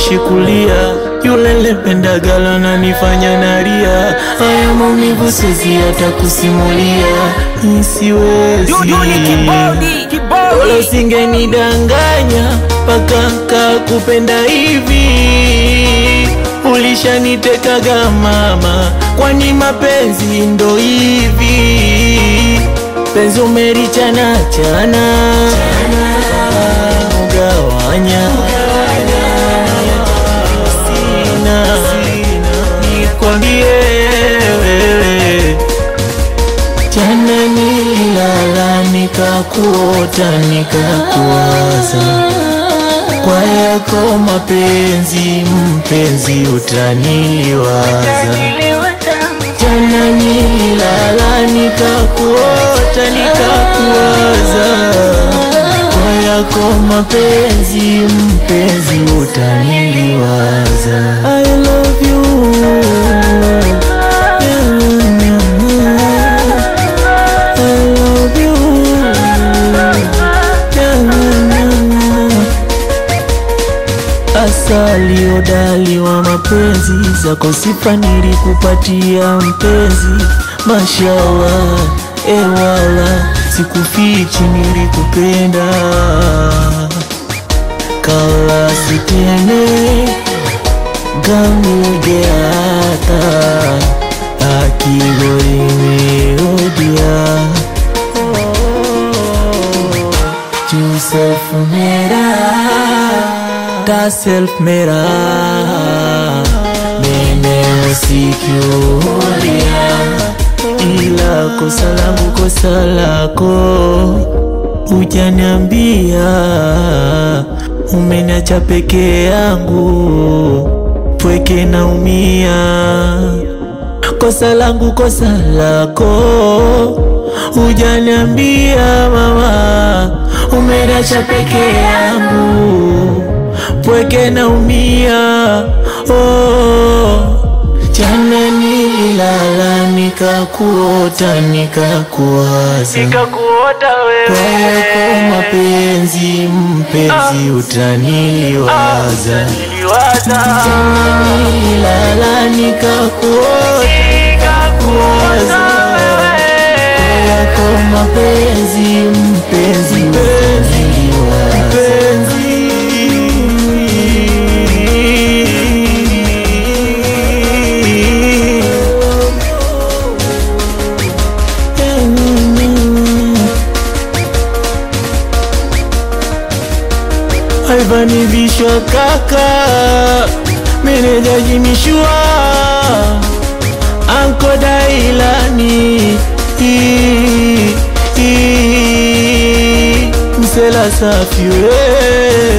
siwachi kulia, yule lependagala nanifanya nalia, haya maumivu siwezi hata kusimulia, Ni siwezi Duduli kibodi, kibodi. Wala usingenidanganya mpaka kakupenda hivi, ulishanitekaga mama, kwani mapenzi ndo hivi? Penzi umerichana chana ugawanya sina nikwambie wewe Jana nililala nikakuota nikakuwaza, kwa yako mapenzi mpenzi utaniliwaza. Jana nililala nikakuota nikakuwaza, kwa yako mapenzi mpenzi utaniliwaza. I love you. I love you. Asali udali wa mapenzi zako sifa nilikupatia mpenzi, mashallah ewala, sikufichi nilikupenda, kala sitene gamugeata akigoimeodia Tu self mera Ta self mera Mene usikiulia Ila kosa langu kosa lako Hujaniambia Umeniacha peke yangu Pweke naumia kosa langu kosa lako, hujaniambia mama, umeniacha peke yangu, pweke naumia. Oh, jana nililala nikakuota nikakuwaza, Nikakuota kwa wewe yako mapenzi mpenzi utaniliwaza. niliwaza Nililala nikakuota nikakuota wewe yako mapenzi mpenzi mpenzi Alvani vishwa kaka meneja jimishua anko dailani Ii, ii, msela safi we